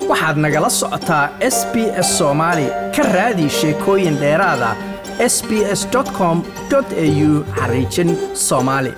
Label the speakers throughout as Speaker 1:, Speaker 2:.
Speaker 1: waxaad nagala socotaa s b s soomaali ka raadi sheekooyin dheeraada s b s com au xariijin soomaali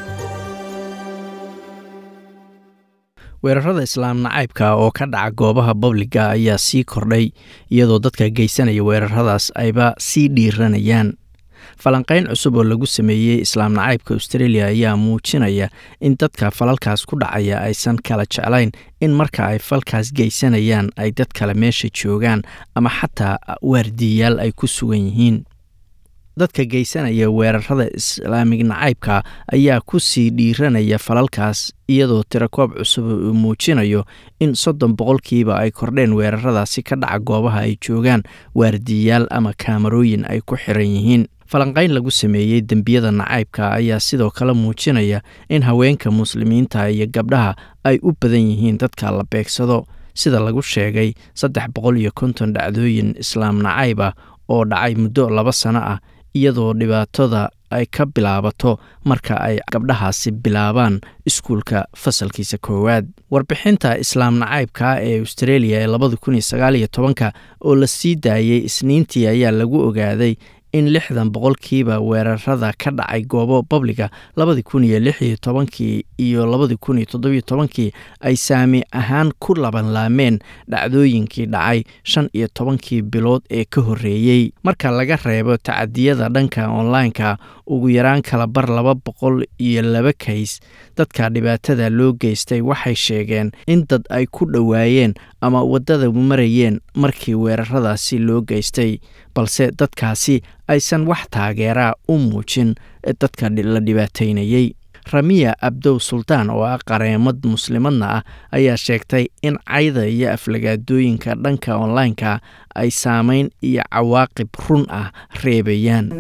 Speaker 1: weerarada islaam nacaybka oo ka dhaca goobaha babliga ayaa sii kordhay iyadoo dadka geysanaya weeraradaas ayba sii dhiiranayaan falanqayn cusub oo lagu sameeyey islaam nacaybka australia ayaa muujinaya in dadka falalkaas ku dhacaya aysan kala jeclayn in marka ay falkaas geysanayaan ay dad kale meesha joogaan ama xataa waardiyayaal ay ku sugan yihiin dadka geysanaya weerarada islaamig nacaybka ayaa ku sii dhiiranaya falalkaas iyadoo tirakoob cusub uu muujinayo in soddon boqolkiiba ay kordheen weeraradaasi ka dhaca goobaha ay joogaan waardiyayaal ama kaamarooyin ay ku xiran yihiin falanqayn lagu sameeyey dembiyada nacaybka ayaa sidoo kale muujinaya in haweenka muslimiinta iyo gabdhaha ay u badan yihiin dadka la beegsado sida lagu sheegay saddex boqol iyo konton dhacdooyin islaam nacayb ah oo dhacay muddo laba sano ah iyadoo dhibaatada ay ka bilaabato marka ay gabdhahaasi bilaabaan iskuulka fasalkiisa koowaad warbixinta islaam nacaybka ee australia ee labada kun iyo sagaal iyo tobanka oo la sii daayey isniintii ayaa lagu ogaaday in lixdan boqolkiiba weerarada ka dhacay goobo babliga labadii kun iyo lix iyo tobankii iyo labadii kun iyo toddobiyo tobankii ay saami ahaan ku labanlaameen dhacdooyinkii dhacay shan iyo tobankii bilood ee ka horreeyey marka laga reebo tacadiyada dhanka online-ka ugu yaraan kala bar laba boqol iyo laba kays dadka dhibaatada loo geystay waxay sheegeen in dad ay ku dhowaayeen ama waddada marayeen markii weeraradaasi loo geystay balse dadkaasi aysan wax taageeraa u muujin dadka la dhibaataynayey ramiya abdow sultaan oo ah qareemad muslimadna ah ayaa sheegtay in cayda iyo aflagaadooyinka dhanka online-ka ay saameyn iyo cawaaqib run ah reebayaan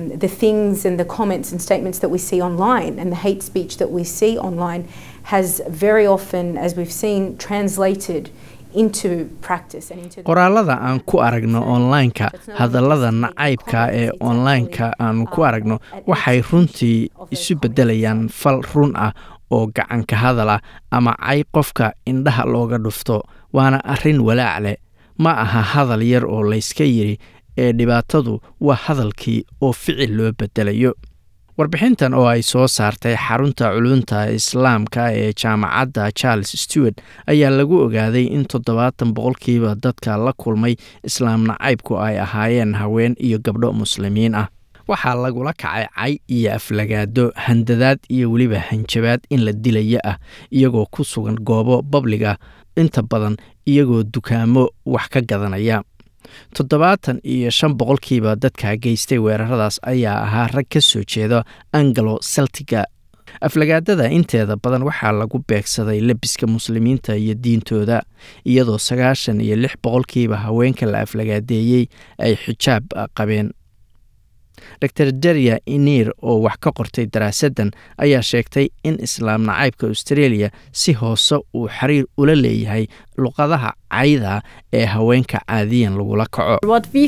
Speaker 1: qoraalada aan ku aragno online-ka hadallada nacaybka ee online-ka aanu ku aragno waxay runtii isu beddelayaan fal run ah oo gacanka hadal ah ama cay qofka indhaha looga dhufto waana arrin walaac leh ma aha hadal yar oo layska yidhi ee dhibaatadu waa hadalkii oo ficil loo beddelayo warbixintan oo ay soo saartay xarunta culunta islaamka ee jaamacadda charles stewart ayaa lagu ogaaday in toddobaatan boqolkiiba dadka la kulmay islaam nacaybku ay ahaayeen haween iyo gabdho muslimiin ah waxaa lagula kacay cay iyo aflagaado handadaad iyo weliba hanjabaad in la dilaya ah iyagoo ku sugan goobo babliga inta badan iyagoo dukaamo wax ka gadanaya toddobaatan iyo shan boqolkiiba dadka geystay weeraradaas ayaa ahaa rag ka soo jeeda angalo celtiga aflagaadada inteeda badan waxaa lagu beegsaday lebiska muslimiinta iyo diintooda iyadoo sagaashan iyo lix boqolkiiba haweenka la aflagaadeeyey ay xijaab qabeen dor daria inir oo wax ka qortay daraasaddan ayaa sheegtay in islaam nacaybka australia si hoose uu xiriir ula leeyahay luqadaha cayda ee haweenka caadiyan lagula kaco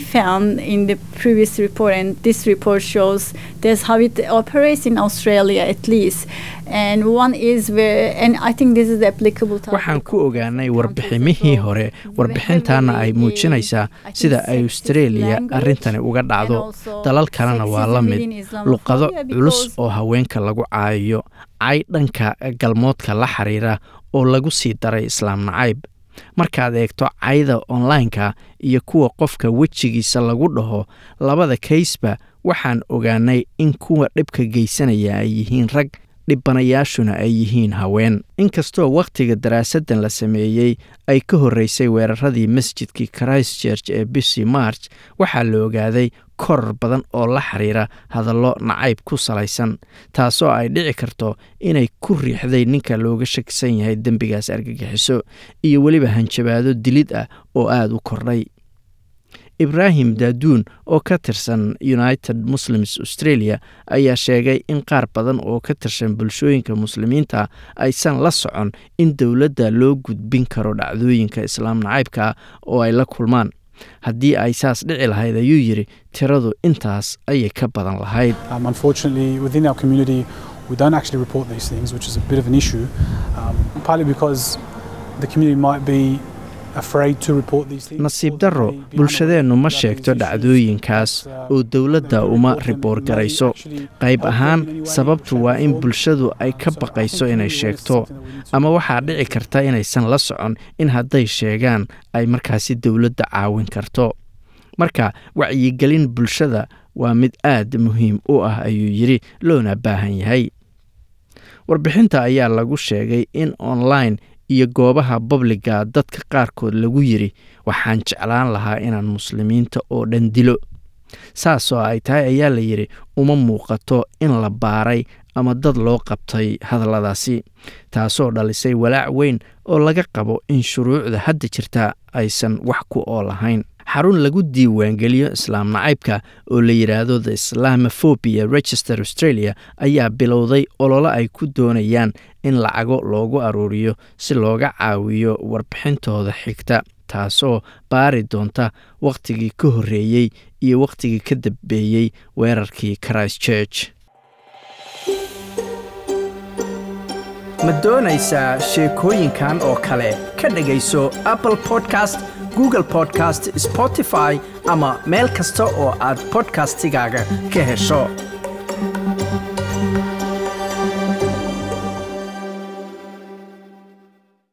Speaker 1: waxaan ku ogaanay warbiximihii hore warbixintaana ay muujinaysaa sida ay australia arrintani uga dhacdo dalal kalena waa la mid luqado culus oo haweenka lagu caayayo cay dhanka galmoodka la xiriira oo lagu sii daray islaam nacayb markaad eegto cayda online-ka iyo kuwa qofka wejigiisa lagu dhaho labada kaysba waxaan ogaanay in kuwa dhibka geysanaya ay yihiin rag dhibanayaashuna ay yihiin haween inkastoo wakhtiga daraasaddan la sameeyey ay ka horreysay weeraradii masjidkii christchurch ee bishii march waxaa la ogaaday koror badan oo la xiriira hadallo nacayb ku salaysan taasoo ay dhici karto inay ku riixday ninka looga shakisan yahay dembigaas argagixiso iyo weliba hanjabaado dilid ah oo aada u kordhay ibraahim daaduun oo ka tirsan united muslims australia ayaa sheegay in qaar badan oo ka tirsan bulshooyinka muslimiinta aysan la socon in dowladda loo gudbin karo dhacdooyinka islaam nacaybka oo ay la kulmaan haddii ay saas dhici lahayd ayuu yidhi tiradu intaas ayay ka badan lahayd nasiib darro bulshadeennu ma sheegto dhacdooyinkaas oo dowladda uma riboor garayso qayb ahaan sababtu waa in bulshadu ay ka baqayso inay sheegto ama waxaa dhici karta inaysan la socon in hadday sheegaan ay markaasi dowladda caawin karto marka wacyigelin bulshada waa mid aad muhiim u ah ayuu yidhi loona baahan yahay warbixinta ayaa lagu sheegay in online iyo goobaha babliga dadka qaarkood lagu yidhi waxaan jeclaan lahaa inaan muslimiinta oo dhan dilo saasoo ay tahay ayaa la yidhi uma muuqato in la baaray ama dad loo qabtay hadalladaasi taasoo dhalisay walaac weyn oo laga qabo in shuruucda hadda jirta aysan wax ku oo lahayn xarun lagu diiwaangeliyo islaam nacaybka oo la yidhaahdo the islamofobia register australia ayaa bilowday ololo ay ku doonayaan in lacago loogu aruuriyo si looga caawiyo warbixintooda xigta taasoo baari doonta wakhtigii ka horreeyey iyo wakhtigii ka dambeeyey weerarkii christ church
Speaker 2: ma doonaysaa sheekooyinkan oo kale ka dhegayso apple podcast google podcast spotify ama meel kasta oo aad bodkastigaaga ka hesho